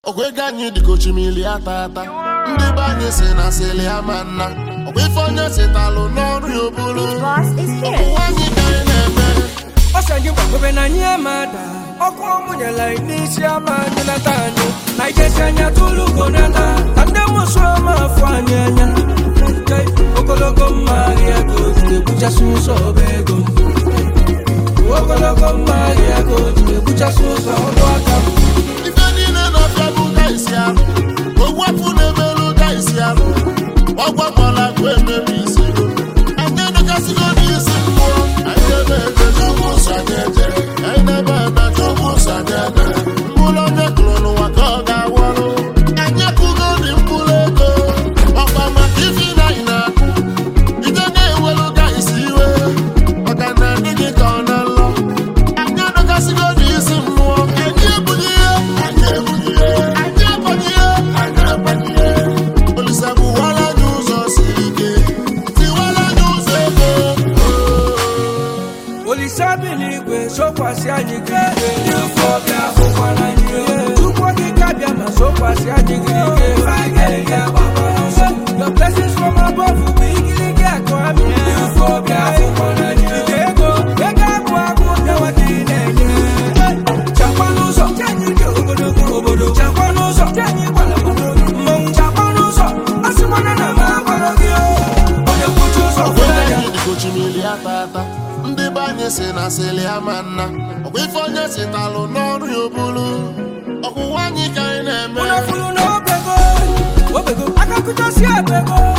ọgwa ego anyị dịka ochimili ata ata ndị be anyị si na sili ama nna ọgwa ife onye sitalụ n'ọrụ ya obulu Boss is here. ụwa anyị ka anyị na-eme ọsọ anyị gbagobe na anyị amada ọkụ ọmụnyela n'isi ama anyị nata anyị na ijesi anya tụlugo nata ka ndị mụsụ ama afọ anyị anya Jai, ogologo mma ahịa ka o ji ebuchasị ụzọ ọba ego m. ogologo mma ahịa ka o ji ebuchasị ụzọ ọdụ aka m. ife niile na-afịa bụ gaisi arụ ogwu afụ na-emerụ gaisi arụ ọgwakwala akụ emebi isi anyị edokasịgo n'isi mmụọ anyị ebe ebe chukwu nsọ anyị ejere anyị na-ebe ebe chukwu nsọ anyị ejere mkpụrụ onye kụrụ n'ụwa ka ọ ga-awọrụ anyị akụgo dị mkpụrụ ego ọkwa maka ife na anyị na-akụ ije na-ewelu gaisi iwe maka na adịghị ka ọ na-alọ anyị adọkasịgo n'isi mmụọ anyị ebughị ihe anyị ebughị ihe anyị abanye ihe anyị abanye ihe olisa bụwara anyị ụzọ siri ike tiwara anyị ụzọ ego olise bi n'igwe sokwasị anyị gị ike ndị ofe ọbịa bụkwara anyị ihe chukwu okike abịa ma sokwasị anyị gị ike Your blessings from above bụ igirigi akụ amị ndị ofe ọbịa bụkwara anyị ihe ego ego agụ agụ bịawa ka ị na-enye chakwa n'ụzọ ka anyị dị ogologo obodo chakwa n'ụzọ ka anyị gbara obodo mmanwụ chakwa n'ụzọ a sịkwana na m agwara gị o. onye kwuchi ụzọ ọgwa kwere ya anyị dịka ochimili ata ata ndị be anyị si na sili ama nna ọgwa ife onye sitalụ n'ọrụ ya obulu ọkwụwa anyị ka anyị na-eme Unafulu na obego, obego, akakutasi abego.